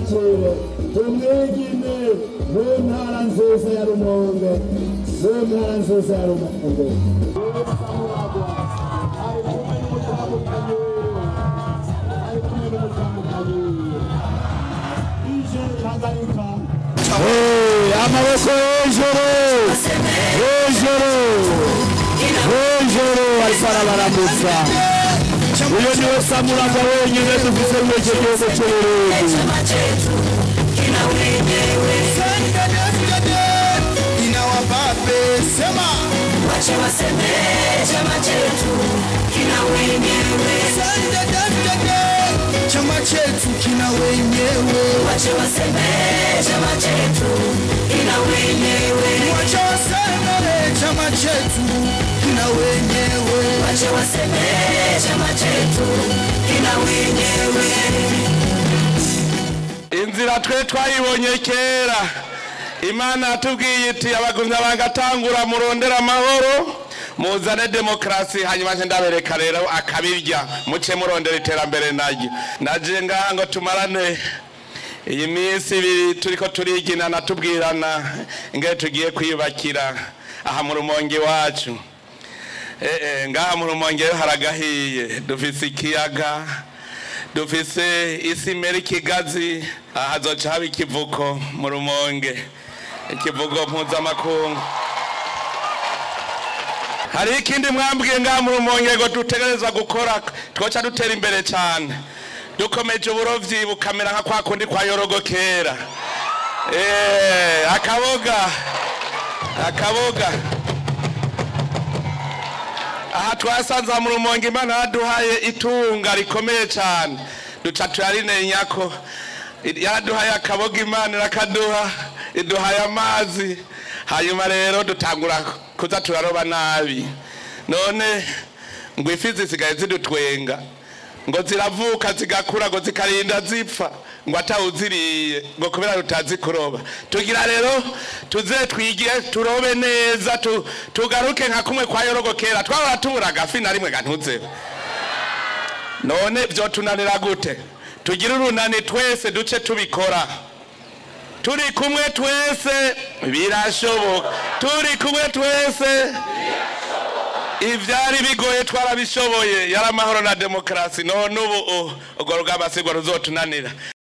tumwakire tumwigine mu ntara nziza ya rumonge mu ntara nziza ya rumonge ari kumwe n'umutamukanyi wiwe ari kumwe n'umutamukanyi wiwe ije tanganyika amaboko hejuru hejuru hejuru ariko arabaramutsa uyu niwe samuragwa wenyine dufise muri icyo gihugu cy'uburundi Sema Wache waseme chama chetu kina wenyewe, chama chetu kina wenyewe, wache waseme chama chetu kina wenyewe, wacha waseme chama chetu kina wenyewe. wache waseme chama chetu kina wenyewe. inzira twe twayibonye kera imana yatubwiye iti abagumya bagatangura murondera amahoro muzane demokarasi hanyuma nje ndabereka rero akabirya muce murondera iterambere naryo naje ngaha ngo tumarane iyi minsi ibiri turiko turiginana tubwirana ingene tugiye kwiyubakira aha mu rumonge iwacu Eh, eh, ngaha mu rumonge haragahiye dufise ikiyaga dufise isi imera ikigazi aha hazoca haba ikivuko mu rumonge ikivugo mpuzamakungu hari ikindi mwambwiye ngaha mu rumonge ngo dutegerezwa gukora twoca dutera imbere cyane dukomeje uburovyi bukamera nka kwa kundi kwa yorogo kera Eh, akaboga akaboga aha twasanze mu rumonge imana yaduhaye itunga rikomeye cyane duca turarinenya ko yaraduhaye akaboga imana irakaduha iduhaye amazi hanyuma rero dutangura kuza turaroba nabi none ngo ifi zisigaye zidutwenga ngo ziravuka zigakura ngo zikarinda zipfa ngo atawuziriye ngo kubera tutazi kuroba tugira rero tuze twige turobe neza tu- tugaruke nka kumwe kwa yorogo kera twahora tubura agafi na rimwe gantuzeho none vyotunanira gute tugire urunani twese duce tubikora turi kumwe twese birashoboka turi kumwe twese ivyari bigoye twarabishoboye yari amahoro na demokarasi none ubu urwo rugamba sigwa ruzotunanira